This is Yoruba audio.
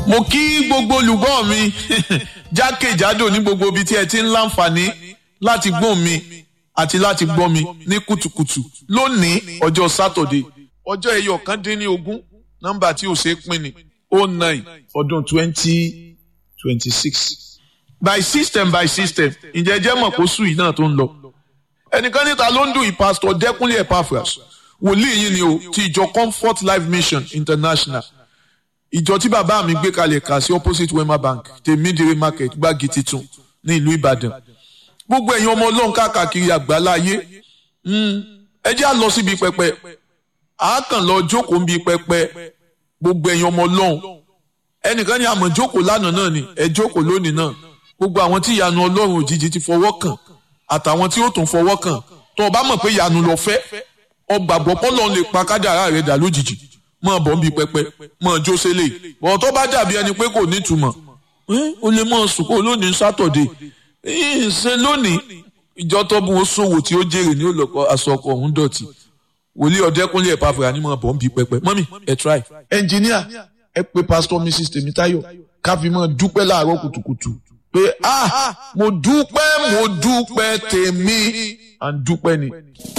mo kí gbogbo olùgbọ́ mi jákèjádò ní gbogbo ibi tí ẹ ti ń láǹfààní láti gbọ́ mi àti láti gbọ́ mi ní kùtùkùtù lónìí ọjọ́ sátọ̀dé ọjọ́ ẹyọ kan dín ní ogún nọ́mbà tí ò ṣe é pín ni oh nine ọdún twenty twenty six by system by system ǹjẹ́ jẹ́ mọ̀ kó sùn yìí náà tó ń lọ ẹnìkan níta ló ń dùn yìí pásítọ̀ dẹ́kunlé epaphras wòlíì yìí ni o ti ìjọ comfort life mission international ìjọ tí bàbá mi gbé kalẹ̀ kà sí opposite wema bank tèmídìrí market gbági titun ní ìlú ìbàdàn gbogbo ẹ̀yin ọmọ ọlọ́run káàkiri àgbáláyé ẹ jẹ́ à lọ síbi pẹpẹ a kàn lọ jókòó níbi pẹpẹ gbogbo ẹ̀yin ọmọ ọlọ́run ẹnìkan ní àmọ̀ jókòó lánàá náà ni ẹ jókòó lónìí náà gbogbo àwọn tí ìyanu ọlọ́run òjijì ti fọwọ́ kàn àtàwọn tí ó tún fọwọ́ kàn tó o bá mọ̀ pé ìyanu lọ fẹ́ ọgbàgbọ́ pọ́lọ́run lè pa kádàrá rẹ̀ dà lójijì mọ̀ bọ́ ń bi pẹpẹ mọ̀ jó sẹ́lẹ̀ bọ̀ tó bá dàbí ẹni pé kò nítumọ̀ o lè mọ̀ sùkó lónìí sátọ̀dé ṣe lónìí ìjọ tó bu oṣòwò tí ó jèrè ní olùkọ́ aṣọkọ̀ ọ̀hún dọ̀tí wòlíì ọ̀dẹ́kúnlé ẹ̀pá fúra ní mọ̀ bọ́ ń bi pẹpẹ mọ́mì ẹ̀ try. ẹnjìníà ẹ pé pásítọ̀ mrs tèmítáyọ̀ ká fi mọ́ dúpẹ́ láàárọ̀ kùtùkùtù pé ah mo dúpẹ́ mo dúpẹ́ tèmi à ń dúpẹ́ ni.